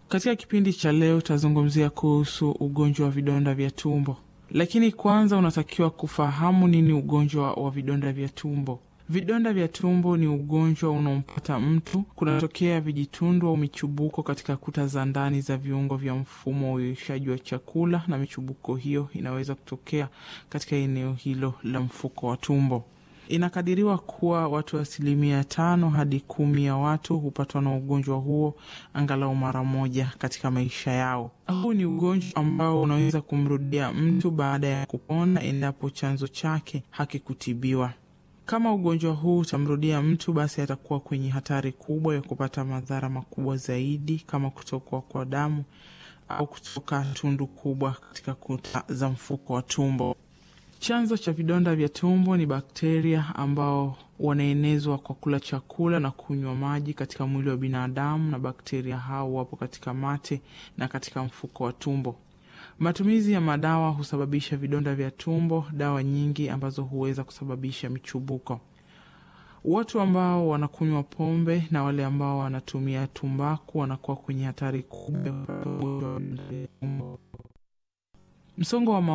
Katika kipindi cha leo tutazungumzia kuhusu ugonjwa wa vidonda vya tumbo, lakini kwanza unatakiwa kufahamu nini ugonjwa wa vidonda vya tumbo. Vidonda vya tumbo ni ugonjwa unaompata mtu, kunatokea vijitundu au michubuko katika kuta za ndani za viungo vya mfumo wa uyeyushaji wa chakula, na michubuko hiyo inaweza kutokea katika eneo hilo la mfuko wa tumbo. Inakadiriwa kuwa watu asilimia tano hadi kumi ya watu hupatwa na ugonjwa huo angalau mara moja katika maisha yao. Huu ni ugonjwa ambao unaweza kumrudia mtu baada ya kupona endapo chanzo chake hakikutibiwa. Kama ugonjwa huu utamrudia mtu, basi atakuwa kwenye hatari kubwa ya kupata madhara makubwa zaidi kama kutokwa kwa damu au kutoka tundu kubwa katika kuta za mfuko wa tumbo. Chanzo cha vidonda vya tumbo ni bakteria ambao wanaenezwa kwa kula chakula na kunywa maji katika mwili wa binadamu, na bakteria hao wapo katika mate na katika mfuko wa tumbo. Matumizi ya madawa husababisha vidonda vya tumbo, dawa nyingi ambazo huweza kusababisha michubuko. Watu ambao wanakunywa pombe na wale ambao wanatumia tumbaku wanakuwa kwenye hatari kubwa ya kupata ugonjwa wa vidonda vya tumbo. Msongo wa